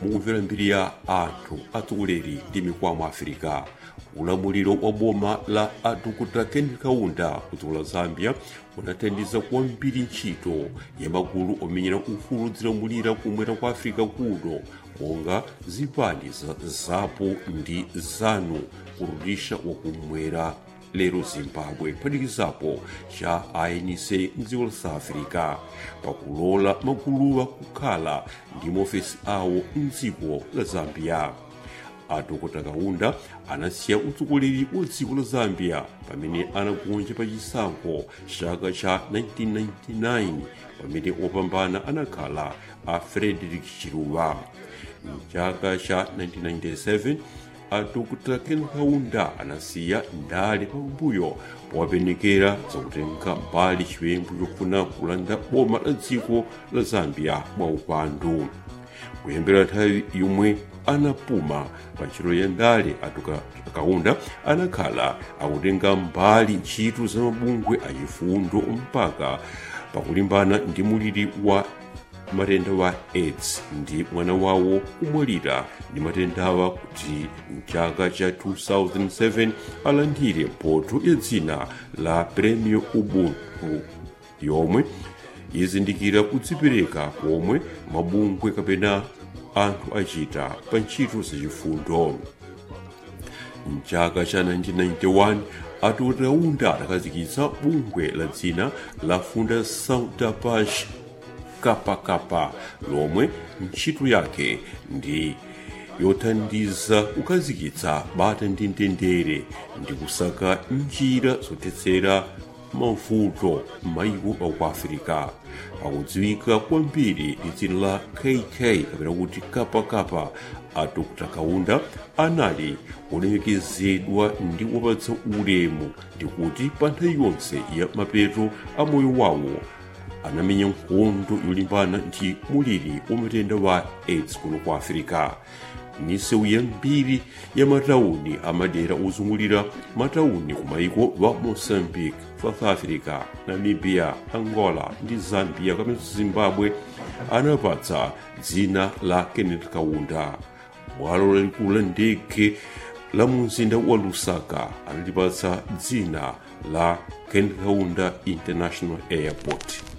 mukumvera mbiri ya anthu atsogoleri ndi mikwamo afirika ulamuliro wa boma la adokotala ken kaunda kudziko la zambia unathandiza kwambiri ntchito ya magulu omenyera ufulu zilamulira kumwera kwa afirika kuno monga zipani za zapo ndi zanu kurudisha wakumwera lero zimbabwe phatikizapo cha anc mdziko la south africa pakulola maguluwa kukhala ndi maofesi awo mdziko la zambia adokota kaunda anasiya utsogoleri wa dziko la zambia pamene anagonja pa chisankho chaka cha 1999 pamene opambana anakhala a frederick chiluba mchaka cha 1997 adokota ken kaunda anasiya ndale pambuyo powapenekera zakutenga mbali chiwembu chofuna kulanda boma la dziko la zambia mwaupandu kuyambira nthawi yomwe anapuma pa ntchito ya ndale adokota kaunda anakhala akutenga mbali ntchito za mabungwe achifundo mpaka pakulimbana ndi muliri wa matenda wa aids ndi mwana wawo kumwalira ndi matendawa kuti mchaka cha 2007 alandire mphotho ya dzina la premio ubuntu yomwe izindikira kudzipereka komwe mabungwe kapena anthu achita pa ntchito zachifundo mchaka cha 1991 adokota kaunda adakhazikitsa bungwe la dzina la fundação da paz kapakapa lomwe ntchito yake ndi yothandiza kukhazikitsa bata ndi mtendere ndi kusaka njira zothetsera mavuto m'mayiko aku afirika akudziwika kwambiri ndi dzina la kk kapena kuti kapakapa a dr kaunda anali olemekezedwa ndi wopatsa ulemu ndikuti pa nthawi yonse ya mapeto a moyo wawo anamenya nkhondo yolimbana ndi muliri wa matenda wa aids kuno kwa afirika misewu yambiri ya matawuni amadera ozungulira matawuni ku mayiko wa moçambique south africa namibia angola ndi zambia kapena zimbabwe anapatsa dzina la kenneth kaunda bwalo lalikulu la ndege la mumzinda wa lusaka analipatsa dzina la kenneth kaunda international airport